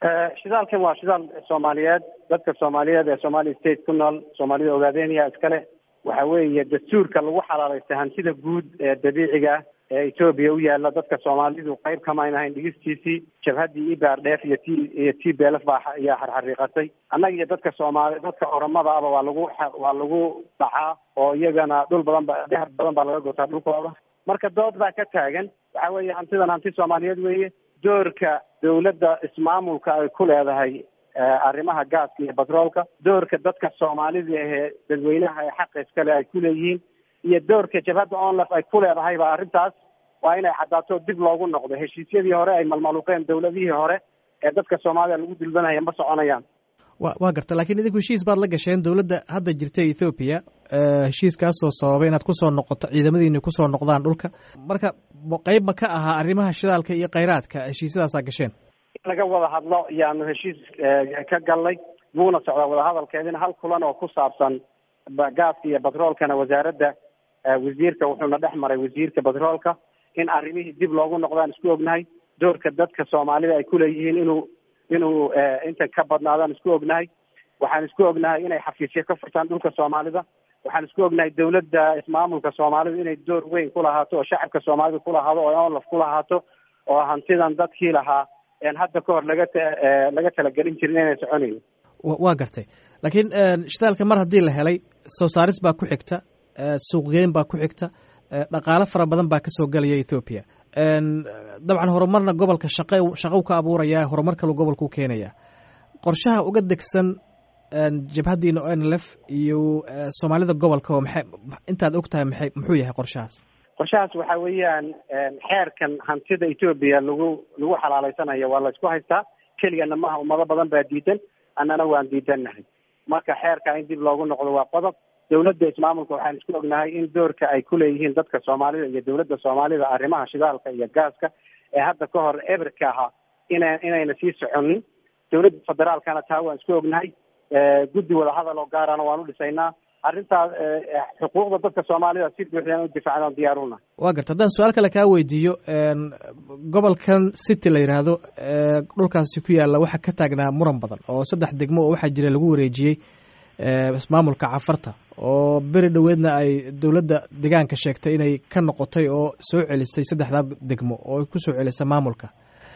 shidaalkan waa shidaal soomaaliyeed dadka soomaaliyeed ee somali state ku nool soomaalida ogaadeniya iskale waxa weeye dastuurka lagu xalaalaystay hantida guud ee dabiiciga ee etoobiya u yaala dadka soomaalidu qayb kamayn ahayn dhigistiisii jabhaddii ibardheef iyo t iyo t belf baa ayaa xarxariiqatay annaga iyo dadka soomaali dadka oromada aba waa lagu waa lagu dhacaa oo iyagana dhul badan ba dahab badan baa laga gotaa dhulkooda marka dood baa ka taagan waxa weeye hantidan hanti soomaaliyeed weeye doorka dawladda ismaamulka ay ku leedahay arrimaha gaaska iyo batroolka doorka dadka soomaalida ahee dadweynaha ee xaqa iskale ay ku leeyihiin iyo doorka jabhadda onlef ay ku leedahayba arrintaas waa inay caddaato dib loogu noqdo heshiisyadii hore ay malmaluuqeen dawladihii hore ee dadka soomaalida lagu dulbanaya ma soconayaan wa waa garta lakiin idinku heshiis baad la gasheen dowladda hadda jirta ethoobiya heshiiskaasoo sababay inaad kusoo noqoto ciidamadiina kusoo noqdaan dhulka marka qeyb ma ka ahaa arrimaha shidaalka iyo kheyraadka heshiisyadaasaa gasheen in laga wada hadlo yaanu heshiis ka galnay wuuna socdaa wadahadalkeedina hal kulan oo ku saabsan gaaska iyo batroolkana wasaaradda wasiirka wuxuuna dhex maray wasiirka batroolka in arrimihii dib loogu noqdaan isku ognahay doorka dadka soomaalida ay kuleeyihiin inuu inuu inta ka badnaadaan isku ognahay waxaan isku ognahay inay xafiisyo ka furtaan dhulka soomaalida waxaan isku ognahay dawladda ismaamulka soomaalida inay door weyn ku lahaato oo shacabka soomaalida kulahaado oo onlaf ku lahaato oo hantidan dadkii lahaa en hadda ka hor laga laga talagelin jirin inay soconayn waa gartay laakiin shidaalka mar haddii la helay soo saaris baa ku xigta suuqgeyn baa ku xigta dhaqaalo fara badan baa kasoo gelaya ethoobiya dabcan horumarna gobolka shaqe shaqou ka abuuraya horumar kalu gobolka u keenaya qorshaha uga degsan jabhaddiina o n l f iyo soomaalida gobolka oo maxay intaad og tahay maxay muxuu yahay qorshahaas qorshahaas waxa weeyaan xeerkan hantida etoobiya lagu lagu xalaaleysanayo waa la isku haystaa keligana maha ummado badan baa diidan annana waan diidannahay marka xeerka in dib loogu noqdo waa qodob dawladda ismaamulka waxaan isku ognahay in doorka ay kuleeyihiin dadka soomaalida iyo dawladda soomaalida arrimaha shidaalka iyo gaaska ee hadda ka hor eberka ahaa ina inayna sii soconin dawladda federaalkana taa waan isku ognahay guddi wadahadal oo gaarana waan u dhisaynaa arrintaas xuquuqda dadka soomaalida si buuxdaan u difaacdaan diyaaruna waa garta haddaan su-aal kale kaa weydiiyo gobolkan city la yidhaahdo dhulkaasi ku yaalla waxaa ka taagnaa muran badan oo saddex degmo oo waxaa jira lagu wareejiyey ismaamulka cafarta oo beri dhoweedna ay dowladda deegaanka sheegtay inay ka noqotay oo soo celisay saddexdaa degmo oo ay ku soo celisay maamulka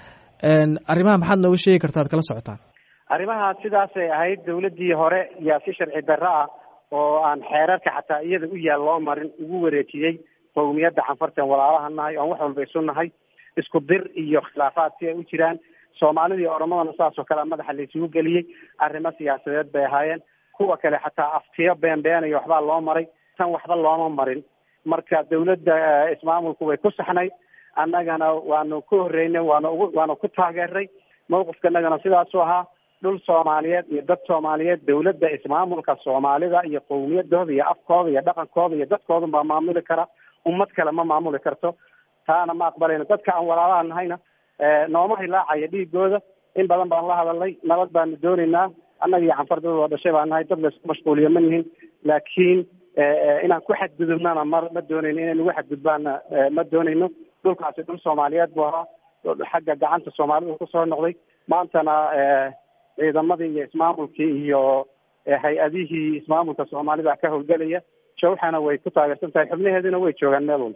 arrimaha maxaad nooga sheegi karta ad kala socotaan arrimaha sidaasay ahayd dawladdii hore yaa si sharci darro ah oo aan xeerarka xataa iyada u yaal loo marin ugu wareejiyey qowmiyadda canfartan walaalaha nahay oon wax walba isu nahay isku dir iyo khilaafaad si ay u jiraan soomaalida iyo oromadana saas oo kale madaxa la isugu geliyey arrimo siyaasadeed bay ahaayeen kuwa kale xataa aftiyo beenbeenayo waxbaa loo maray tan waxba looma marin marka dawladda ismaamulku way ku saxnay annagana waanu ku horreynay waanu ugu waanu ku taageernay mawqifkanagana sidaasu ahaa dhul soomaaliyeed iyo dad soomaaliyeed dawladda ismaamulka soomaalida iyo qowmiyadooda iyo afkooda iyo dhaqankooda iyo dadkoodan baa maamuli kara ummad kale ma maamuli karto taana ma aqbalayno dadka aan walaalaha nahayna nooma hilaacaya dhiigooda in badan baan la hadalnay nabad baanu doonaynaa annaga iyo canfardada oo dhashay baan nahay dad laysku mashquuliyo ma nihin laakiin inaan ku xadgudubnana ma ma doonayno inay nagu xadgudbaana ma doonayno dhulkaasi dhul soomaaliyeed buu ahaa xagga gacanta soomaalida kusoo noqday maantana ciidamadii iyo ismaamulkii iyo hay-adihii ismaamulka soomaalida ka howlgelaya jawxana way ku taageersan tahay xubnaheeduna way joogaan meel walba